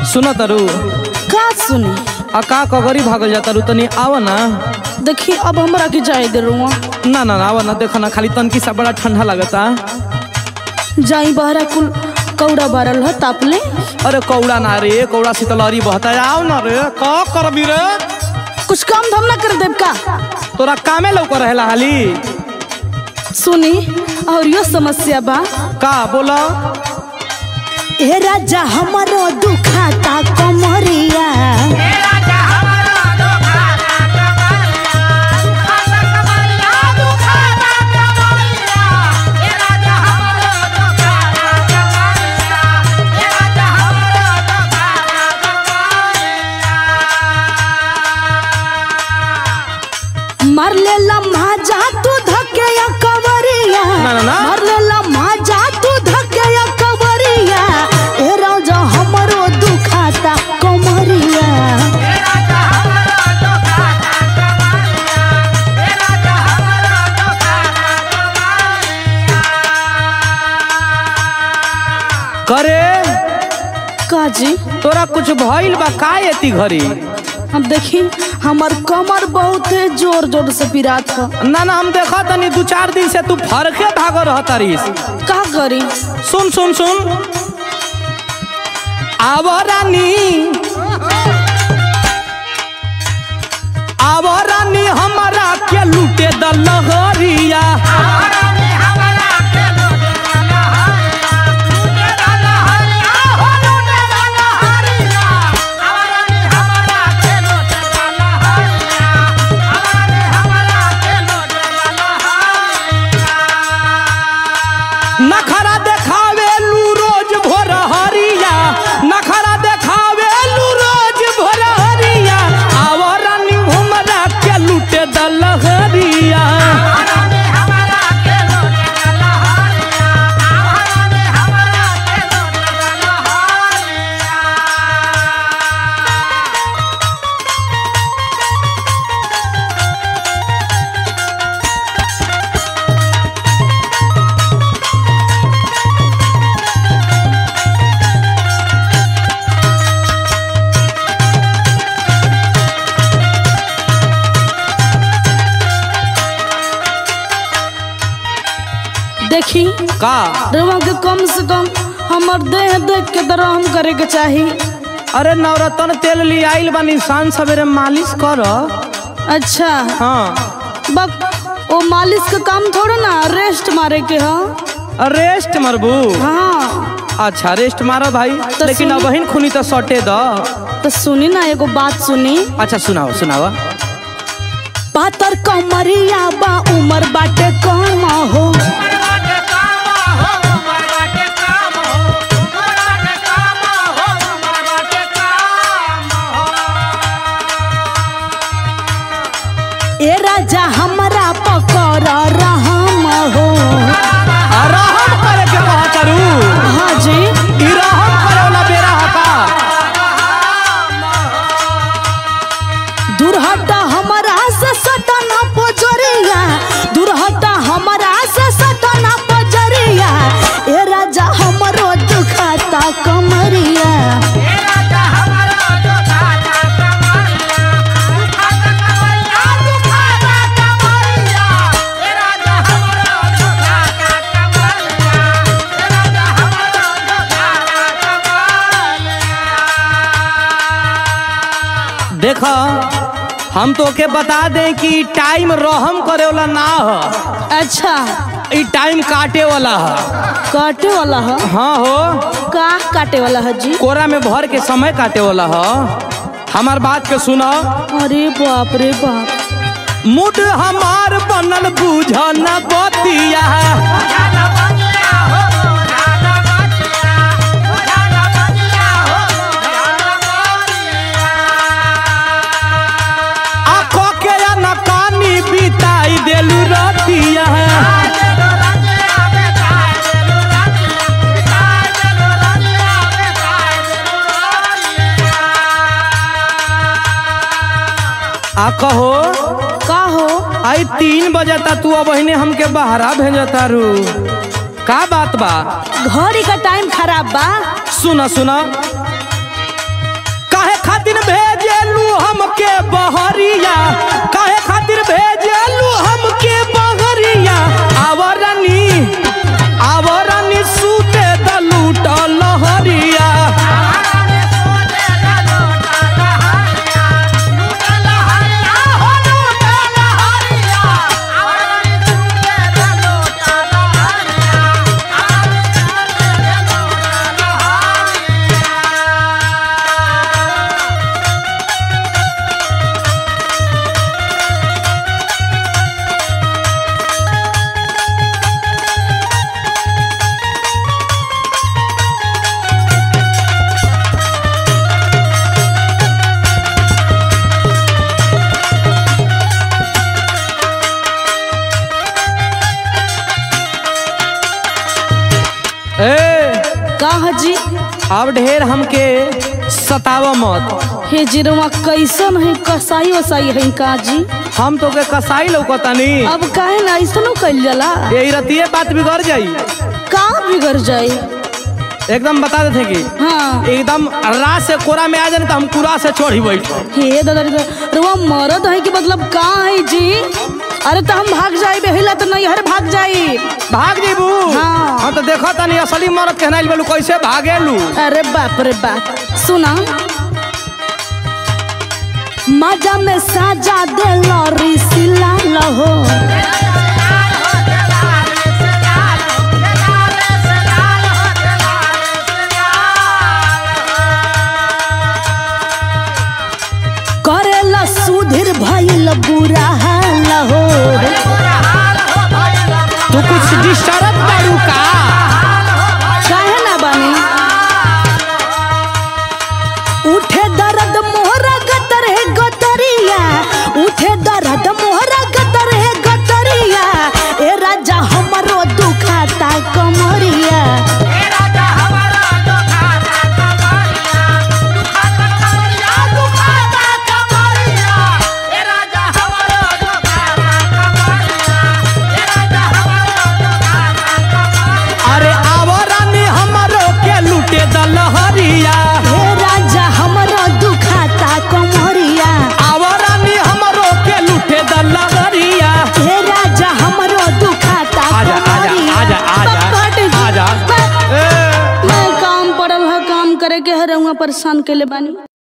सुन तरु का सुनी आ का कगरी भागल जा तरु तनी आव ना देखी अब हमरा के जाए दे रुआ ना ना ना आव ना देखा ना खाली तनकी सा बड़ा ठंडा लगता जाई बहरा कुल कौड़ा बारल ह ताप ले अरे कौड़ा ना रे कौड़ा शीतलहरी बहता है आओ ना रे का करबी रे कुछ काम धाम ना कर देब का तोरा कामे लौक रहेला हाली सुनी और यो समस्या बा का बोला ए राजा हमारो दुखाता कमरिया मार ले लम्हा जा तू धके या कवरिया ना, ना, ना। मार ले लम्हा जा तू धके या कवरिया ए राजा हमारो दुखाता कमरिया करे काजी तोरा कुछ भइल बा का एती घरी हम देखी हमार कमर बहुत है जोर जोर से पिरात ह ना ना हम देखा तनी दू चार दिन से तू फरके भाग रह तारीस का करी सुन सुन सुन आव रानी आव रानी हमारा के लूटे द लहरिया नखरा देखावे लू रोज भोर हरिया नखरा देखावे लू रोज भोर हरिया आव रानी हमरा के लूटे द लहरिया देखी का रवा के कम से कम हमर देह देख के दरहम करे के चाही अरे नवरत्न तेल ली आइल बानी शान सवेरे मालिश कर अच्छा हाँ बक ओ मालिश का काम थोड़ा ना रेस्ट मारे के ह रेस्ट मरबू हाँ अच्छा रेस्ट मारो भाई तो लेकिन सुन- अब बहिन खुनी तो सटे द तो सुनी ना एगो बात सुनी अच्छा सुनाओ सुनाओ पातर कमरिया बा उमर बाटे कम हो ए राजा हमरा पकड़ रहम हो रहम करे के कहा करू हाँ जी ई रहम करे वाला बेरा हका दुर्हटा हमरा से सटना पजरिया दुर्हटा हमरा से सटना पजरिया ए राजा हमरो दुखाता कमरिया देख हम तो के बता दें कि टाइम रहम करे वाला ना ह अच्छा ई टाइम काटे वाला ह काटे वाला है हाँ हो का काटे वाला है जी कोरा में भर के समय काटे वाला ह हमार बात के सुनो अरे बाप रे बाप मूड हमार बनल बुझ न बतिया आँखों के नकानी बिताई देलू रतिया आ कहो का हो आई तीन बजता तू अब बहिने हमके बहरा भेजता रू का बात बा घड़ी का टाइम खराब बा सुना सुना खातिर भेजेलू हमके बहरिया काहे खातिर भेजेलू हमके बहरिया आवरनी आवरनी सूते दलूट लहरिया ए कहा जी अब ढेर हमके सताव मत हे जिरवा कैसन है कसाई वसाई है का जी हम तो के कसाई लौकतानी अब काहे ना ऐसनो कइल जाला यही रतिये बात बिगड़ जाई का बिगड़ जाई एकदम बता देते कि हाँ एकदम रात से कोरा में आ जाए तो हम कुरा से चढ़ी बैठ हे दादा रे रुआ मरद है कि मतलब का है जी अरे तो हम भाग जाई बेहिला तो नहीं हर भाग जाई भाग जेबू हाँ। हम तो देखो तनी असली मरद कहना बोलू कैसे भागेलू अरे बाप रे बाप सुना मजा में साजा दे लॉरी सिला लहो करेला सुधीर भइल बुरा हाल हो तू कुछ डिस्टर्ब करू का काहे ना बानी उठे दर्द मोहरा गतर है गतरिया उठे दर्द मोहरा गतर है गतरिया ए राजा हमरो दुखाता कमरिया अरे आवरानी हमरो के लूटे दलहरिया हे राजा हमरो दुखाता कमरिया आवरानी हमरो के लूटे दलहरिया हे राजा हमरो दुखाता आजा आजा कमरिया आजा आजा बट जी, आजा बट- ए मैं काम पड़ल है काम करे के है रहुआ परेशान के ले बानी